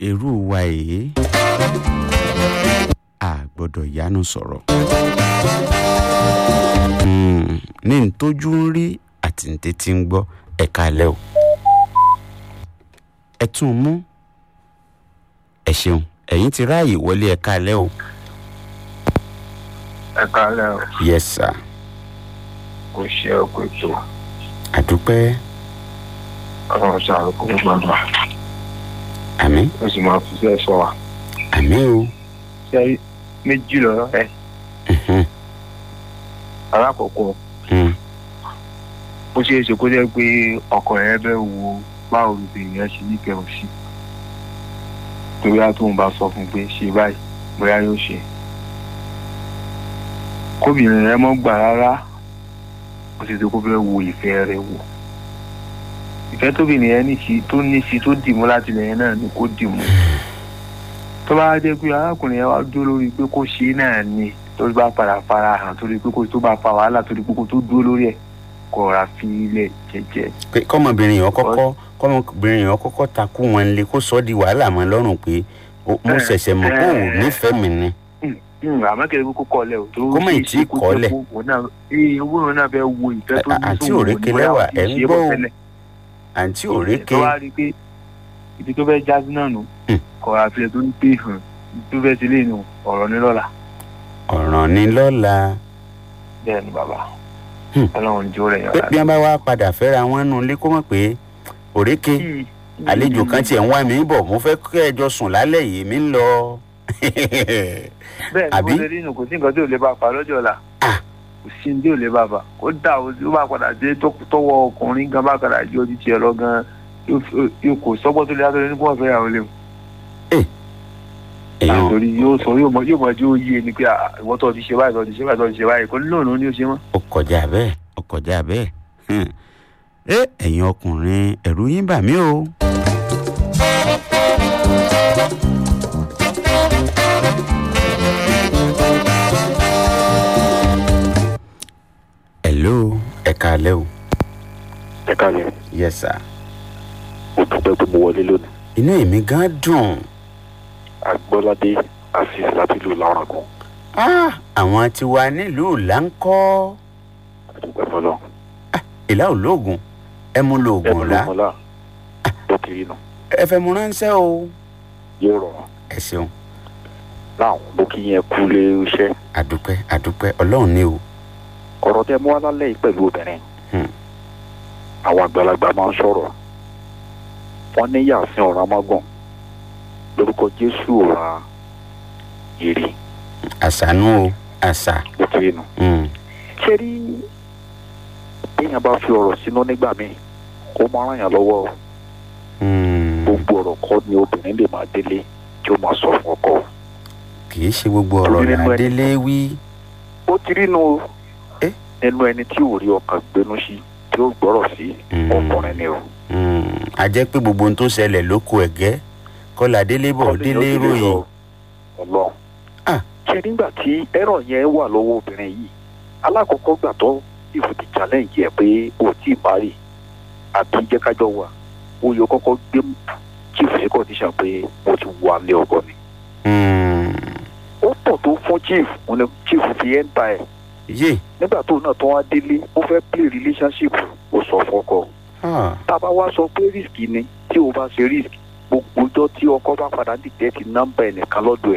irú wa èyí a gbọ́dọ̀ yánu sọ̀rọ̀ Hmm, ní n tójú ń rí àti n tètè ń gbọ́ ẹ̀ka alẹ́ o ẹ tún un mú ẹ ṣeun ẹ̀yin ti ráàyè wọlé ẹ̀ka alẹ́ o ẹ kálẹ̀ o yes sir kò ṣe ọkọ ètò àdúpẹ́ ọlọ́run ṣàlùkò gbọ́dọ̀ àmín ó sì máa fi ṣe sọ wa àmín o ṣe méjì lọ́rọ̀ ẹ Mhm, alákọ̀ọ́kọ́ mhm, ó ṣeé ṣe kó jẹ́ pé ọkùnrin ẹ bẹ́ẹ̀ wo báwo lóbìnrin yẹn ṣe nífẹ̀ẹ́ òun sí torí á tóun bá sọ fún un pé ṣe báyìí bóyá yóò ṣe kóbìnrin rẹ mọ́ gbà rárá ó ṣe tó kó fẹ́ wo ìfẹ́ rẹ wò ìfẹ́ tóbìnrin yẹn ní sí tó ní sí tó dìmú láti lẹ́yìn náà ni kó dìmú tó bá jẹ́ pé arákùnrin yẹn wá dúró lórí pé kó ṣe é náà ni tó bá padà fara hàn torí pé kó tó bá fa wàhálà torí pé kó tó dúró lórí ẹ̀ kó ra fi ilẹ̀ jẹ́jẹ́ pé kọ́mọbìnrin yẹn kọ́kọ́ kọ́mọbìnrin yẹn kọ́kọ́ takú wọn lé kó sọ ọ́ di wàhálà mọ́ lọ́rùn pé o- mo Eh, ṣẹ̀ṣẹ̀ mọ̀ pé òun eh. nífẹ̀ẹ́ mi ni àmọ́ kẹ́lẹ́ kó kọ́ lẹ̀ o tó Kó má ì tí ì kọ́lẹ̀. owó òun náà fẹ́ wo ìfẹ́ tó À- ní àǹtí sóhun òrékè ní bóyá lẹ́wà, òun ti ẹ̀ ń ṣe é gbọ́ bọ̀ o. tẹ́lẹ̀. àǹtí òrékè tó wá rí i pé ibi tó fẹ́ já sí náà nù Hmm. kọ̀ àfihàn tó ń pè hàn tó fẹ́ ti lé nu ọ̀rọ̀ ní lọ́la ọ̀ràn ni lọ́la bẹ́ẹ̀ ni bàbá Hmm. ọlọ́run jó rẹ̀ yàn pé bí wọ́n bá wá padà fẹ́ra wọn nù lé kó mọ̀ pé òrékè àlejò kan tiẹ̀ ń wá mi bọ̀ mo fẹ́ kẹ́ ẹ jọ sùn lálẹ́ yìí mi ń lọ bẹ́ẹ̀ ni àbí? bó ṣe rí nù kò sí nǹkan tí ò lè bá a fa lọ́jọ́ ọ̀la Ah. kò sí ní tí ò lè bá a fa ó dà ó ó bá padà dé tó- tọwọ́ ọkùnrin gan bá padà jọ ti tiẹ̀ lọ gan yóò fi- yóò kò sọ́gbọ́n tó lè látọ̀ ní kó wọ́n fẹ́ yàwó lé mu èèyàn àtòrí yóò sọ yóò mọ yóò mọ tí ó yé ni pé ah, ìwọ tó ti ṣe báyìí tó ti ṣe báyìí tó ti ṣe báyìí kò ní lóòrùn ní ó ṣe mọ́. ó kọjá bẹ́ẹ̀ ó kọjá bẹ́ẹ̀ Hmm. ẹ ẹ̀yin ọkùnrin ẹ̀rù yín bà mí o. hello ẹ káalẹ́ o ẹ káàlẹ́ yes sir mo dúpẹ́ pé mo wọlé lónìí inú èmi gan dùn agbọ́ládé azeez láti ìlú láràgùn Ah, àwọn tiwa nílùú láńkọ́ àdúgbò fọlọ́ ìlà olóògùn ẹ mú lóògùn ẹnu ọ̀la lókun là bó ti rí nù ẹ fẹ́ mú ránṣẹ́ o yóò rọrùn ẹ ṣeun láwọn mo kí yẹn kú lé iṣẹ́ àdúpẹ́ àdúpẹ́ ọlọ́run ní o ọ̀rọ̀ tẹ mú wá lálẹ́ yìí pẹ̀lú obìnrin Hmm. àwọn àgbàlagbà máa ń sọ̀rọ̀ wọ́n ní yàsín ọ̀rọ̀ amágùn lórúkọ jésù ọ̀rọ̀ èrè àṣànú o àṣà bó ti rí nù. Hmm. ṣé rí téèyàn bá fi ọ̀rọ̀ sínú nígbà míì ó máa ràn yàn lọ́wọ́ o. Hmm. gbogbo ọ̀rọ̀ kọ́ ni obìnrin lè máa délé tí ó máa sọ fún ọkọ. kì í ṣe gbogbo ọ̀rọ̀ Torí nínú ẹni- ládélé wí ó ti rí nu Eh? nínú ẹni tí ò rí ọkàn gbénú sí tí ó gbọ́rọ̀ sí Hmm. ọkùnrin ni o. Hmm. a jẹ́ pé gbogbo ohun tó ṣẹlẹ̀ lóko ẹ̀gẹ́ kọ́lá délé bọ̀ délé ròyìn ọlọ́run. Ah. ṣe nígbà tí ẹ̀rọ yẹn wà lọ́wọ́ obìnrin yìí alákọ̀ọ́kọ́ gbà tó ìfòtí challenge yẹ pé o tí ì parí àbí jẹ́ kájọ wà ó yọ kọ́kọ́ gbé chief sí condition pé mo ti wà lé ọkọ mi. Hmm. ó pọ̀ tó fún chief òun ni chief fi ẹ́ ń ta ẹ̀ yé nígbà tó náà tó wá délé ó fẹ́ play relationship ó sọ fọ́kọ Ah. tá a bá wá sọ pé risk ni tí o bá ṣe risk gbogbo ọjọ́ tí ọkọ bá padà dìtẹ́ ti nọ́mbà ẹnìkan lọ́dọ̀ ẹ̀